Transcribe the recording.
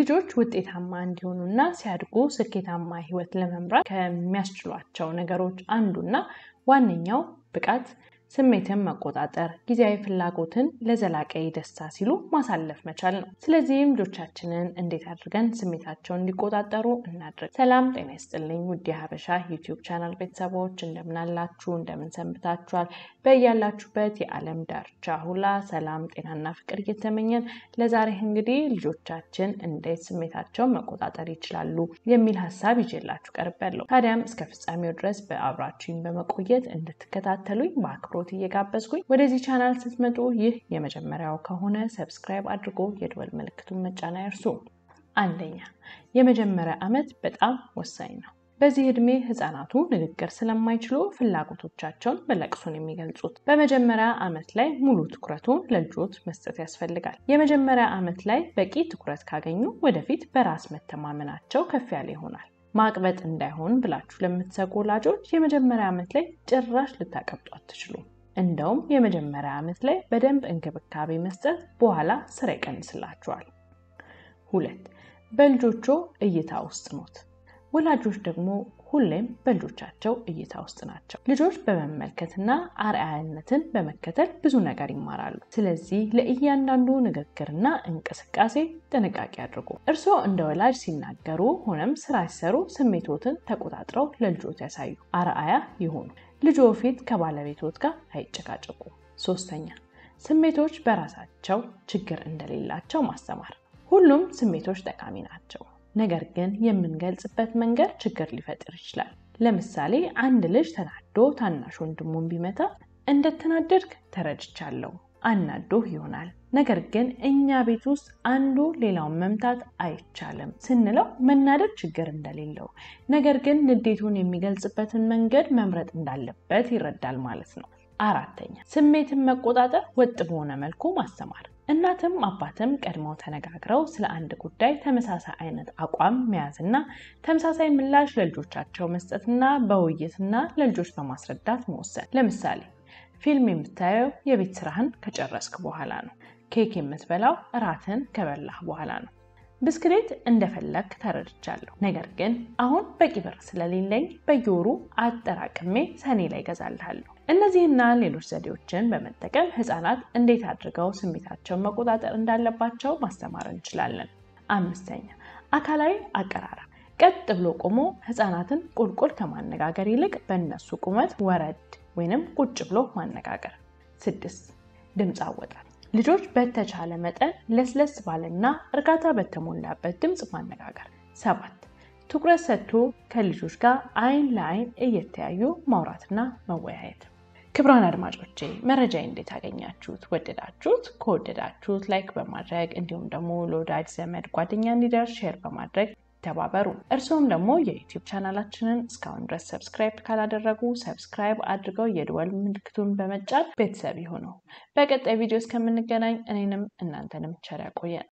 ልጆች ውጤታማ እንዲሆኑና ሲያድጉ ስኬታማ ህይወት ለመምራት ከሚያስችሏቸው ነገሮች አንዱና ዋነኛው ብቃት ስሜትን መቆጣጠር፣ ጊዜያዊ ፍላጎትን ለዘላቂ ደስታ ሲሉ ማሳለፍ መቻል ነው። ስለዚህም ልጆቻችንን እንዴት አድርገን ስሜታቸውን እንዲቆጣጠሩ እናድርግ። ሰላም ጤና ይስጥልኝ ውድ የሀበሻ ዩቲዩብ ቻናል ቤተሰቦች እንደምናላችሁ፣ እንደምንሰንብታችኋል። በያላችሁበት የዓለም ዳርቻ ሁላ ሰላም፣ ጤናና ፍቅር እየተመኘን ለዛሬ እንግዲህ ልጆቻችን እንዴት ስሜታቸውን መቆጣጠር ይችላሉ የሚል ሀሳብ ይዤላችሁ ቀርቤያለሁ። ታዲያም እስከ ፍጻሜው ድረስ በአብራችሁኝ በመቆየት እንድትከታተሉኝ በአክብሮት እየጋበዝኩኝ ወደዚህ ቻናል ስትመጡ ይህ የመጀመሪያው ከሆነ ሰብስክራይብ አድርጎ የደወል ምልክቱን መጫን አይርሱ። አንደኛ የመጀመሪያ ዓመት በጣም ወሳኝ ነው። በዚህ ዕድሜ ህፃናቱ ንግግር ስለማይችሉ ፍላጎቶቻቸውን በለቅሶን የሚገልጹት። በመጀመሪያ ዓመት ላይ ሙሉ ትኩረቱን ለልጆት መስጠት ያስፈልጋል። የመጀመሪያ ዓመት ላይ በቂ ትኩረት ካገኙ ወደፊት በራስ መተማመናቸው ከፍ ያለ ይሆናል። ማቅበጥ እንዳይሆን ብላችሁ ለምትሰጉ ወላጆች የመጀመሪያ ዓመት ላይ ጭራሽ ልታቀብጡ አትችሉም። እንደውም የመጀመሪያ ዓመት ላይ በደንብ እንክብካቤ መስጠት በኋላ ስራ ይቀንስላችኋል። ሁለት በልጆቹ እይታ ውስጥ ኖት። ወላጆች ደግሞ ሁሌም በልጆቻቸው እይታ ውስጥ ናቸው። ልጆች በመመልከትና አርአያነትን በመከተል ብዙ ነገር ይማራሉ። ስለዚህ ለእያንዳንዱ ንግግርና እንቅስቃሴ ጥንቃቄ አድርጉ። እርስዎ እንደ ወላጅ ሲናገሩ ሆነም ስራ ሲሰሩ ስሜቶትን ተቆጣጥረው ለልጆት ያሳዩ፣ አርአያ ይሆኑ። ልጆ ፊት ከባለቤቶት ጋር አይጨቃጨቁ። ሶስተኛ ስሜቶች በራሳቸው ችግር እንደሌላቸው ማስተማር። ሁሉም ስሜቶች ጠቃሚ ናቸው። ነገር ግን የምንገልጽበት መንገድ ችግር ሊፈጥር ይችላል። ለምሳሌ አንድ ልጅ ተናዶ ታናሽ ወንድሙን ቢመታ እንደተናደድክ ተረድቻለሁ፣ አናዶህ ይሆናል። ነገር ግን እኛ ቤት ውስጥ አንዱ ሌላውን መምታት አይቻልም ስንለው መናደድ ችግር እንደሌለው፣ ነገር ግን ንዴቱን የሚገልጽበትን መንገድ መምረጥ እንዳለበት ይረዳል ማለት ነው። አራተኛ ስሜትን መቆጣጠር ወጥ በሆነ መልኩ ማስተማር እናትም አባትም ቀድመው ተነጋግረው ስለ አንድ ጉዳይ ተመሳሳይ አይነት አቋም መያዝና ተመሳሳይ ምላሽ ለልጆቻቸው መስጠትና በውይይትና ለልጆች በማስረዳት መወሰን። ለምሳሌ ፊልም የምታየው የቤት ስራህን ከጨረስክ በኋላ ነው። ኬክ የምትበላው እራትን ከበላህ በኋላ ነው። ብስክሌት እንደፈለግ ተረድቻለሁ፣ ነገር ግን አሁን በቂ ብር ስለሌለኝ በየወሩ አጠራቅሜ ሰኔ ላይ ገዛልሃለሁ። እነዚህና ሌሎች ዘዴዎችን በመጠቀም ህፃናት እንዴት አድርገው ስሜታቸውን መቆጣጠር እንዳለባቸው ማስተማር እንችላለን። አምስተኛ አካላዊ አቀራረብ። ቀጥ ብሎ ቆሞ ህፃናትን ቁልቁል ከማነጋገር ይልቅ በእነሱ ቁመት ወረድ ወይንም ቁጭ ብሎ ማነጋገር። ስድስት ድምፅ አወጣጥ ልጆች በተቻለ መጠን ለስለስ ባለና እርጋታ በተሞላበት ድምፅ ማነጋገር። ሰባት ትኩረት ሰጥቶ ከልጆች ጋር አይን ለአይን እየተያዩ ማውራትና መወያየት። ክቡራን አድማጮቼ መረጃ እንዴት አገኛችሁት? ወደዳችሁት? ከወደዳችሁት ላይክ በማድረግ እንዲሁም ደግሞ ለወዳጅ ዘመድ ጓደኛ እንዲደርስ ሼር በማድረግ ተባበሩ። እርስዎም ደግሞ የዩቲዩብ ቻናላችንን እስካሁን ድረስ ሰብስክራይብ ካላደረጉ ሰብስክራይብ አድርገው የደወል ምልክቱን በመጫን ቤተሰብ ይሁኑ። በቀጣይ ቪዲዮ እስከምንገናኝ እኔንም እናንተንም ቸር ያቆየን።